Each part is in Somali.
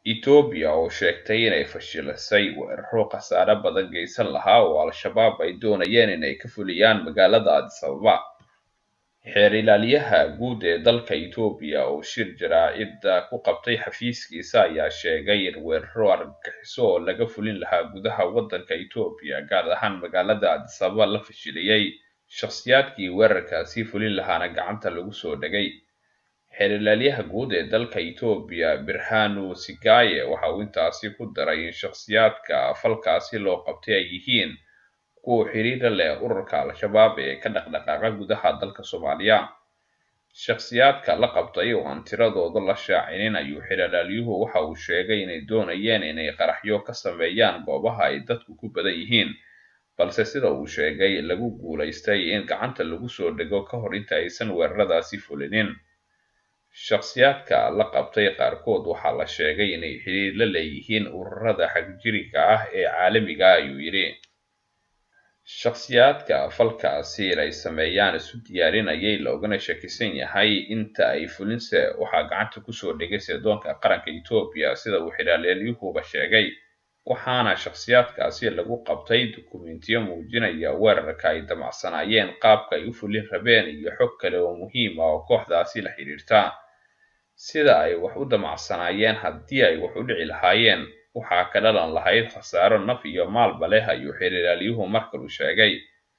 Itoobiya oo sheegtay inay fashilisay weeraro khasaare badan geysan lahaa oo Al-shabaab ay doonayeen inay ka fuliyaan magaalada Addis Ababa. Xeer ilaaliyaha guud ee dalka Itoobiya oo shir jaraa'id ku qabtay xafiiskiisa ayaa sheegay in weeraro argagixiso oo laga fulin lahaa gudaha waddanka Itoobiya gaar ahaan magaalada Addis Ababa la fashiliyay, shakhsiyaadkii weerarkaasi fulin lahaana gacanta lagu soo dhagay. Xeer ilaaliyaha guud ee dalka Itoobiya Birhanu Sigaye waxa uu intaasi ku daray in shakhsiyaadka falkaasi loo qabtay ay yihiin kuwa xiriir la leh ururka Al-shabaab ee ka dhaqdhaqaaqa gudaha dalka Soomaaliya. Shakhsiyaadka la qabtay oo aan tiradooda la shaacinin ayuu xeer ilaaliyuhu waxa uu sheegay inay doonayeen inay qaraxyo ka sameeyaan goobaha ay dadku ku badan yihiin, balse sida uu sheegay lagu guulaystay in gacanta lagu soo dhigo ka hor inta aysan weeraradaasi fulinin. Shakhsiyaadka la qabtay qaarkood waxaa la sheegay inay xiriir la leeyihiin ururada xagjiriga ah ee caalamiga ah, ayuu yidhi. Shakhsiyaadka falkaasi inay sameeyaan isu diyaarinayay loogana shakisan yahay inta ay fulinse waxaa gacanta ku soo dhigay sirdoonka qaranka Itoobiya sida uu xeer ilaaliyuhuba sheegay, waxaana shakhsiyaadkaasi lagu qabtay dukumiintiyo muujinaya weerarka ay damacsanaayeen, qaabka ay u fulin rabeen iyo xog kale oo muhiim ah oo kooxdaasi la xiriirta. Sida ay wax u damacsanaayeen haddii ay wax u dhici lahaayeen, waxaa ka dhalan lahayd khasaaro naf iyo maalba leh, ayuu xeer ilaaliyuhu mar kale sheegay.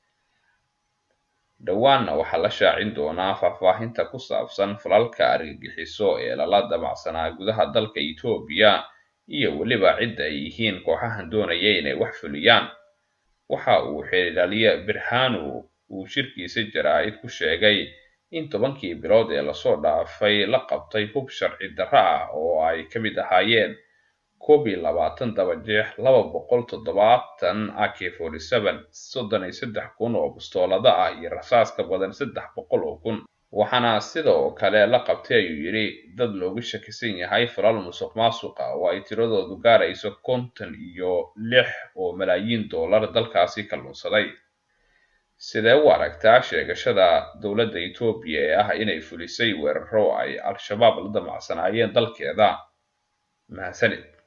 Dhowaanna waxaa la shaacin doonaa faahfaahinta ku saabsan falalka argagixiso ee lala damacsanaa gudaha dalka Itoobiya iyo weliba cidda ay yihiin kooxahan doonaya inay wax fuliyaan. Waxa uu xeer ilaaliye Birhanu uu shirkiisa jaraa'id ku sheegay in tobankii bilood ee lasoo dhaafay la qabtay hub sharci darro ah oo ay ka mid ahaayeen koob iyo labaatan dabajeex, laba boqol toddobaatan AK-47, soddon iyo saddex kun oo bastoolada ah iyo rasaas ka badan saddex boqol oo kun. Waxaana sidoo kale la qabtay ayuu yidhi dad looga shakisan yahay falal musuqmaasuq ah oo ay tiradoodu gaarayso konton iyo lix oo malaayiin dollar dalkaasi ka lunsaday. Sidee u aragtaa sheegashada dowladda Itoobiya ee ah inay fulisay weeraro ay Al-shabaab la damacsanaayeen dalkeeda? Mahadsanid.